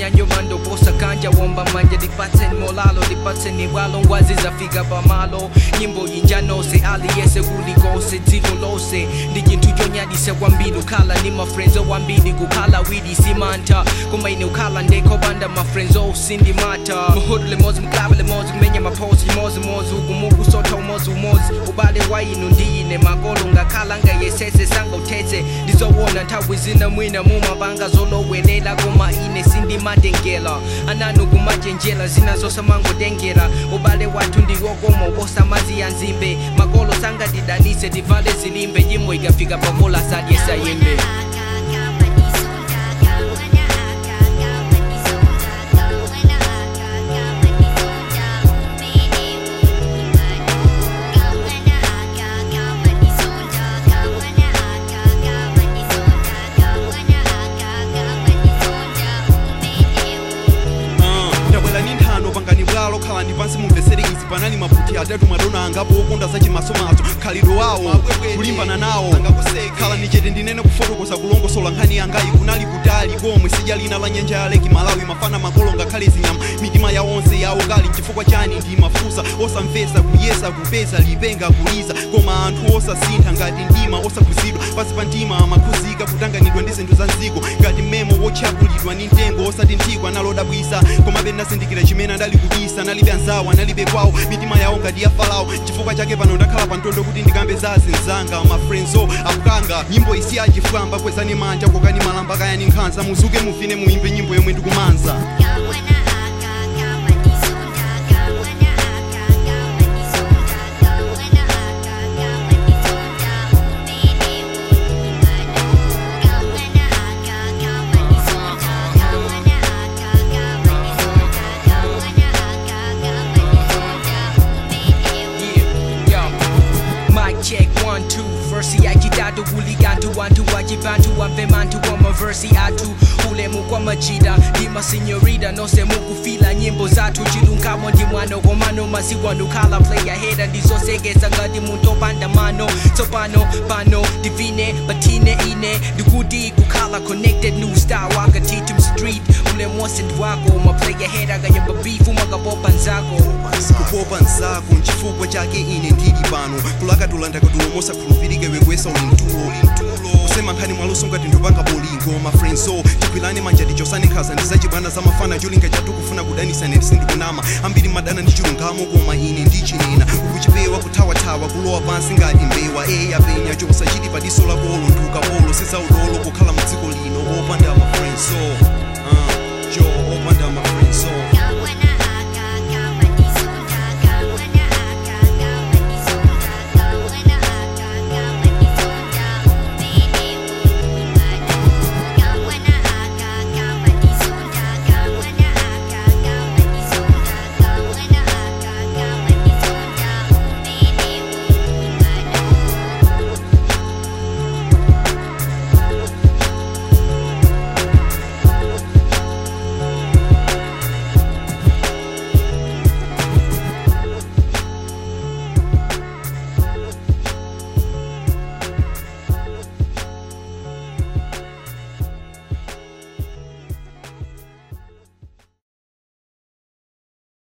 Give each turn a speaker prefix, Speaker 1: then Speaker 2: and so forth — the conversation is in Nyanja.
Speaker 1: nyanyo mando posa kanja womba manja dipatseni molalo dipatseni bwalo ngwazi zafika pamalo nyimbo yinjanose aliyese kulikose dziko lose ndi chinthu chonyadisa kwambiri ukhala ni mafrenzo wambiri kukhala widi simanta koma ine ukhala ndekho banda mafrenzo usindimata muhudu limozi mklabu limozi kumenya maposi chimozimozi ukumuku sotha umozi umozi ubale wainu ndiyine makolo ngakhala ngayesese sangauthethe ndizowona nthawi zina mwina mumabanga zolowelela koma ine sindimatengela ananu kumajenjela zina zosamangotengera ubale wathu ndiwokoma ubosa mazi ya nzimbe makolo sangatidanise tivale zilimbe nyimbo ikafika pamola sadyesayembe
Speaker 2: ndabwera ni nthano pangani bwalo khalani pansi mumvesere izi panali maputhi atatu madona angapo okonda za chimasomaso khalidwe wawo kulimbana nawo khalani chete ndinene kufotokoza kulongosola nkhani yangayi kunali kutali komwe sidya lina la nyanja ya leki malawi mafana makolo ngakhale zinyama mitima ya onse yawo kali chifukwa chani ndi mafusa osamvesa kuyesa kupeza lipenga kuliza koma anthu osasintha ngati mdima osakhuzidwa pansi pa mtima amakhuzika kutanganidwa ndi zinthu za mdziko ngati mmemo wotchakulidwa ndi mtengo osati nthikwa nalodabwisa komabe ndazindikira chimene adali kubisa nalibe anzawo analibe kwawo mitima yawo ngati ya farao chifukwa chake pano ndakhala pa ntondo kuti ndikambe za zinzanga mafrenzo akukanga nyimbo isi achifwamba kwezani manja kokani malamba kayani nkhanza muzuke muvine muimbe nyimbo yomwe ndikumanza
Speaker 1: Yeah, Mic check one two versi yachitatu kulikantu wantu wachipantu wamvemantu wama versi atu ulemu kwa machida ndima sinyorita nose mukufila nyimbo zathu chilunkamo ndi mwano komano masikwanu khala playa heda ndizosekesa ngati munthu opanda mano tsopano pano divine patine ine ndikuti kukhala connected new style wakatitum street ulemu wose ndiwako maplaya heda kayamba beef umakapopa nzako
Speaker 2: kupopa nzako nchifukwa chake ine ndili pano kulakatula ndakatulo mosakhulupirike wekwesa uli mtulo kusema nkhani mwaluso ngati ndopanga bolingo mafrenso tikwilane manja tichosane nkhaza ndizachibwana za mafana cholinga chatu kufuna kudanisa neti sindikunama ambiri madana ndi chilungamo koma ine ndichinena ukuchipewa kuthawathawa kulowa pansi ngati mbewa eya penya chosachiti padiso la bolo ndukapolo sizaudolo kukhala mu dziko lino opanda mafrenso uh, jo opanda mafrenso